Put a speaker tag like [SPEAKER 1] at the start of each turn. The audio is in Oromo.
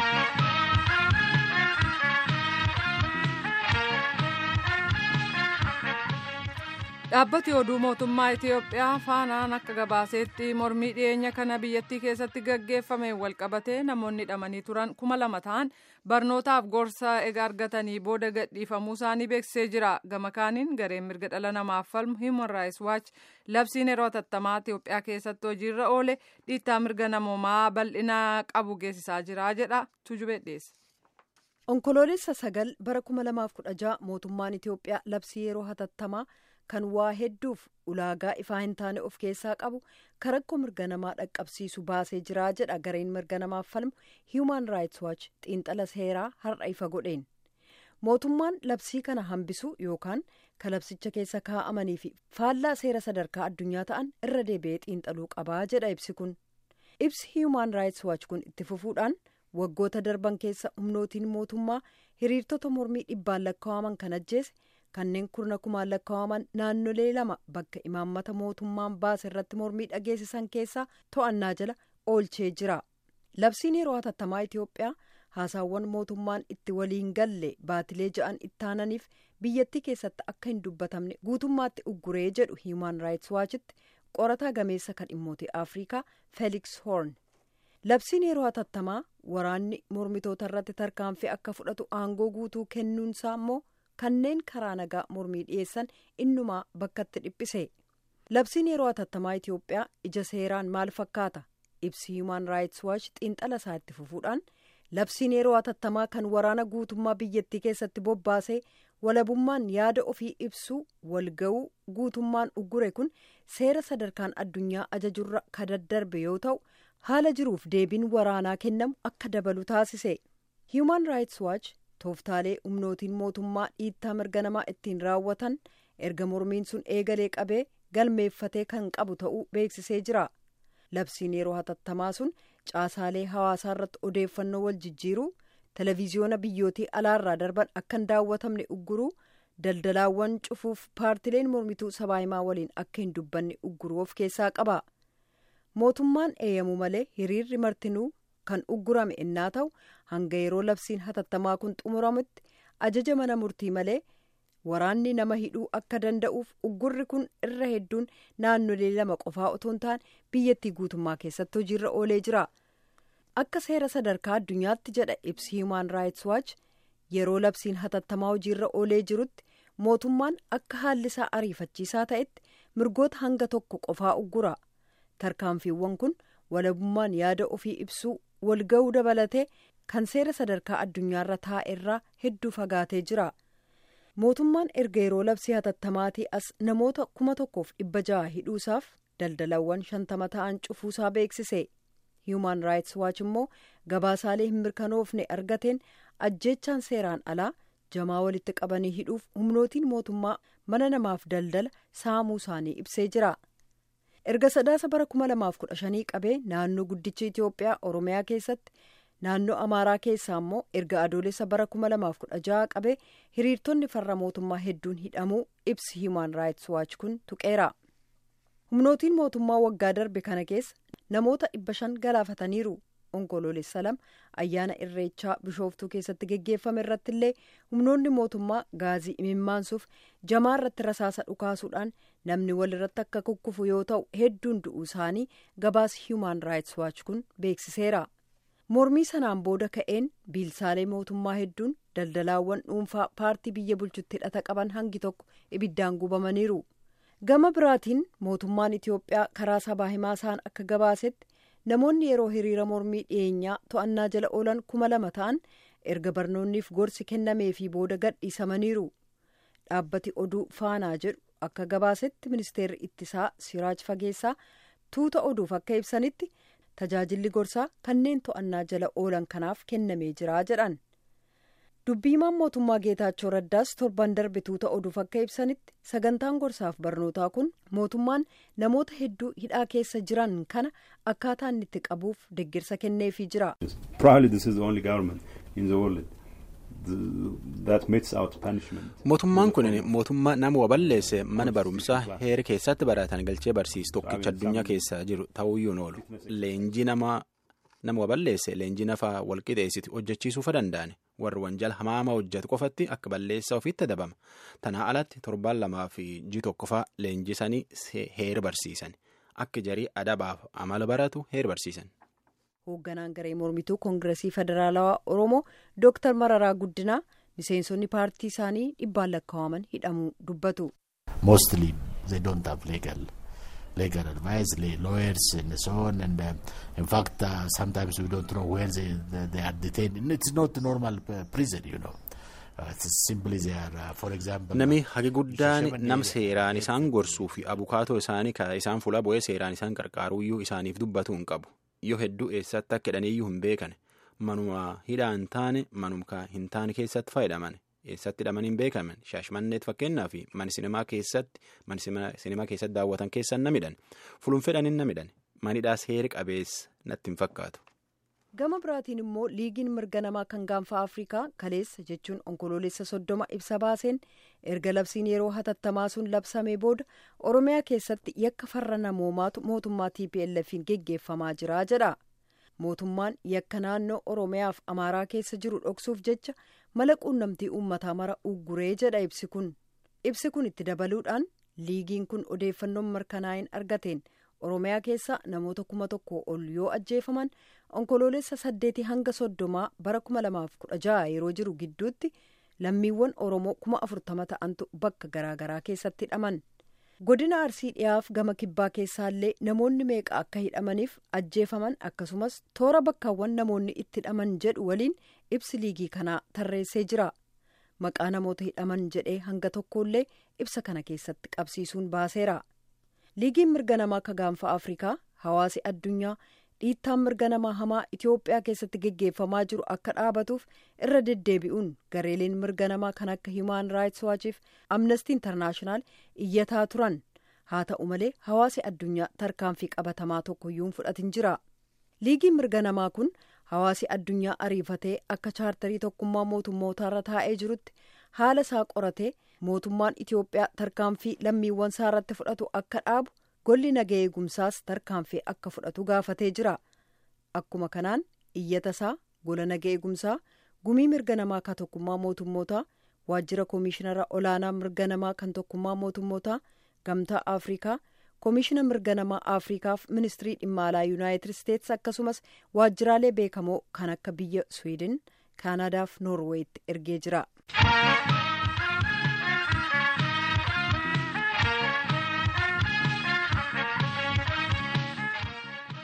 [SPEAKER 1] dhaabbati oduu mootummaa itiyoophiyaa faanaan akka gabaaseetti mormii dhiyeenya kana biyyattii keessatti gaggeeffame walqabatee namoonni hidhamanii turan kuma lama ta'an barnootaaf gorsa ega argatanii booda gadhiifamuu isaanii beeksisee jira gama kaaniin gareen mirga dhala namaaf falmu human rights watch labsiin yeroo hatattamaa itiyoophiyaa keessatti hojiirra oole dhiittaa mirga namoomaa bal'ina qabu geessisaa jira jedha tujubee dhiyeesse.
[SPEAKER 2] onkoloolessa sagal bara 2016 mootummaan itiyoophiyaa labsii yeroo hatattamaa kan waa hedduuf ulaagaa ifaa hin taane of keessaa qabu karakkoo mirga namaa dhaqqabsiisu baasee jiraa jedha gareen mirga namaaf falmu human rights watch xiinxala seeraa har'a ifa godheen mootummaan labsii kana hambisu yookaan ka labsicha keessa kaa'amanii fi faallaa seera sadarkaa addunyaa ta'an irra deebi'ee xiinxaluu qabaa jedha ibsi kun ibsi human rights watch kun itti fufuudhaan waggoota darban keessa humnootiin mootummaa hiriirtota mormii dhibbaan lakkaa'aman kan ajjeese kanneen kurna kumaan lakkaa'aman naannolee lama bakka imaammata mootummaan baase irratti mormii dhageessisan keessaa to'annaa jala oolchee jira labsiin yeroo hatattamaa itiyoophiyaa haasaawwan mootummaan itti waliin galle baatilee ja'an ittaananiif biyyattii keessatti akka hin dubbatamne guutummaatti ugguree jedhu human rights waachitti qorataa gameessa kan dhimmoota afrikaa feeliks hoorn labsiin yeroo hatattamaa waraanni mormitoota irratti tarkaanfii akka fudhatu aangoo guutuu kennuunsaa immoo kanneen karaa nagaa mormii dhiyeessan innumaa bakkatti dhiphise labsiin yeroo hatattamaa itiyoophiyaa ija seeraan maal fakkaata ibsi human rights watch xiinxala isaa itti fufuudhaan labsiin yeroo hatattamaa kan waraana guutummaa biyyattii keessatti bobbaasee walabummaan yaada ofii ibsuu walga'uu guutummaan uggure kun seera sadarkaan addunyaa ajajurra ka daddarbe yoo ta'u haala jiruuf deebiin waraanaa kennamu akka dabalu taasise human rights watch tooftaalee humnootiin mootummaa dhiittaa mirga namaa ittiin raawwatan erga mormiin sun eegalee qabee galmeeffatee kan qabu ta'uu beeksisee jira labsiin yeroo hatattamaa sun caasaalee hawaasaa irratti odeeffannoo wal jijjiiruu televiziyoona biyyootii alaarraa darban akka hin daawwatamne ugguruu daldalaawwan cufuuf paartileen mormituu sabaahimaa waliin akka hin dubbanne ugguruu of keessaa qaba mootummaan eeyyamu malee hiriirri martinuu kan uggurame innaa ta'u hanga yeroo labsiin hatattamaa kun xumuramutti ajaja mana murtii malee waraanni nama hidhuu akka danda'uuf uggurri kun irra hedduun naannolee lama qofaa otoo hin taane biyyattii guutummaa keessatti hojiirra oolee jira akka seera sadarkaa addunyaatti jedha ibsi human rights watch yeroo labsiin hatattamaa hojiirra oolee jirutti mootummaan akka haalli isaa ariifachiisaa ta'etti mirgoota hanga tokko qofaa uggura tarkaanfiiwwan kun walabummaan yaada ofii ibsuu walga'uu dabalatee kan seera sadarkaa addunyaarra taa'erraa hedduu fagaatee jira mootummaan erga yeroo labsii hatattamaatii as namoota kuma tokkoof dhibba ja'a hidhuusaaf daldalawwan shantama ta'an cufuusaa beeksise human rights watch immoo gabaasaalee hin mirkanoofne argateen ajjeechaan seeraan alaa jamaa walitti qabanii hidhuuf humnootiin mootummaa mana namaaf daldala saamuu isaanii ibsee jira. erga sadaasa bara 2015 qabee naannoo guddicha itiyoophiyaa oromiyaa keessatti naannoo amaaraa keessaa immoo erga adoolessa bara 2016 qabee hiriirtonni farra mootummaa hedduun hidhamuu ibsi human rights watch kun tuqeera humnootiin mootummaa waggaa darbe kana keessa namoota dhibba shan galaafataniiru onkoloolessa lama ayyaana irreechaa bishooftuu keessatti geggeeffame irratti illee humnoonni mootummaa gaazii imimmaansuuf jamaa irratti rasaasa dhukaasuudhaan namni walirratti akka kukkufu yoo ta'u hedduun du'uu isaanii gabaas human rights watch kun beeksiseera mormii sanaan booda ka'een biilsaalee mootummaa hedduun daldalaawwan dhuunfaa paartii biyya bulchutti hidhata qaban hangi tokko ibiddaan gubamaniiru gama biraatiin mootummaan itiyoophiyaa karaa sabaa himaa isaan akka gabaasetti namoonni yeroo hiriira mormii dhiyeenyaa to'annaa jala oolan kuma lama ta'an erga barnoonniif gorsi kennameefii booda gadhiisamaniiru dhaabbati oduu faanaa jedhu akka gabaasetti ministeerri ittisaa siraaj fageessaa tuuta oduuf akka ibsanitti tajaajilli gorsaa kanneen to'annaa jala oolan kanaaf kennamee jira jedhan dubbiimaan mootummaa geetaachoo raddaas torban darbe tuuta oduuf akka ibsanitti sagantaan gorsaaf barnootaa kun mootummaan namoota hedduu hidhaa keessa jiran kana akkaataa inni itti qabuuf deeggarsa kenneefii jira.
[SPEAKER 3] mootummaan kun mootummaa nama waballeesse mana barumsaa heera keessatti baratan galchee barsiisu tokkicha addunyaa keessa jiru ta'uyyuu oolu leenjii namaa nama waballeesse leenjii nafaa walqixeessiti hojjechiisuufa danda'an warri wanjal hamaama hojjetu qofatti akka balleessaa ofiitti dabama tanaa alatti torbaan lamaa fi ji tokkofaa leenjisanii heera barsiisan akka jarii adabaaf amala baratu heera barsiisan.
[SPEAKER 2] hoogganaan garee mormituu koongiresii federaalawaa oromoo dooktar mararaa guddinaa miseensonni paartii isaanii dhibbaan lakkaa'aman hidhamuu dubbatu.
[SPEAKER 4] mostly they don't have legal legal advice lawyers and so on and uh, in fact uh, sometimes we don't know where they, they, they are detained it's not normal prison you know.
[SPEAKER 3] Nami hagi guddaan nam seeraan isaan gorsuu fi abukaatoo isaanii isaan fuula bu'ee seeraan isaan qarqaaruyyuu isaaniif dubbatu hin qabu. Yoo hedduu eessatti akka hidhaniyyuu hin beekan manuma hidhaa hin taane manuma hin taane keessatti fayyadaman eessatti hidhamanii hin beekaman shaashmanneet fakkeenyaa fi mani sinimaa keessatti mani sinimaa keessatti daawwatan keessan na midhan fulun fedhanin na midhan manidhaas heera qabeessa natti hin fakkaatu.
[SPEAKER 2] gama biraatiin immoo liigiin mirga namaa kan gaanfa afrikaa kaleessa jechuun onkoloolessa soddoma ibsa baaseen erga labsiin yeroo hatattamaa sun labsamee booda oromiyaa keessatti yakka farra namoomaatu mootummaa tplf'n geggeeffamaa jira jedha mootummaan yakka naannoo oromiyaaf amaaraa keessa jiru dhoksuuf jecha mala quunnamtii uummataa mara ugguree jedha ibsi kun ibsi kun itti dabaluudhaan liigiin kun odeeffannoon mirkanaa'in argateen oromiyaa keessa namoota kuma tokko ol yoo ajjeefaman onkoloolessa saddeetii hanga soddomaa bara kuma lamaaf kudha jaha yeroo jiru gidduutti lammiiwwan oromoo kuma afurtama ta'antu bakka garaagaraa keessatti hidhaman godina arsii dhiyaaf gama kibbaa keessaallee namoonni meeqa akka hidhamaniif ajjeefaman akkasumas toora bakkaawwan namoonni itti hidhaman jedhu waliin ibsi liigii kanaa tarreessee jira maqaa namoota hidhaman jedhee hanga tokkollee ibsa kana keessatti qabsiisuun baaseera. liigiin mirga namaa akka gaanfa afrikaa hawaasi addunyaa dhiittaan mirga namaa hamaa itiyoophiyaa keessatti geggeeffamaa jiru akka dhaabatuuf irra deddeebi'uun gareeleen mirga namaa kan akka hiimaan raayits waachiif amnestii intarnaashinaal iyyataa turan haa ta'u malee hawaasi addunyaa tarkaanfii qabatamaa tokkoyyuu hin fudhatin jira liigiin mirga namaa kun hawaasi addunyaa ariifatee akka chaartarii tokkummaa mootummootaarra taa'ee jirutti haala isaa qoratee. mootummaan itiyoophiyaa tarkaanfii lammiiwwan isaa irratti fudhatu akka dhaabu golli naga eegumsaas tarkaanfii akka fudhatu gaafatee jira akkuma kanaan iyyata isaa gola naga eegumsaa gumii mirga namaa kan tokkummaa mootummootaa waajjira koomishinara olaanaa mirga namaa kan tokkummaa mootummootaa gamtaa afrikaa koomishina mirga namaa afrikaaf ministirii dhimma alaa yuunaayitid isteetsi akkasumas waajjiraalee beekamoo kan akka biyya swiidin kaanaadaaf noorweetti ergee jira.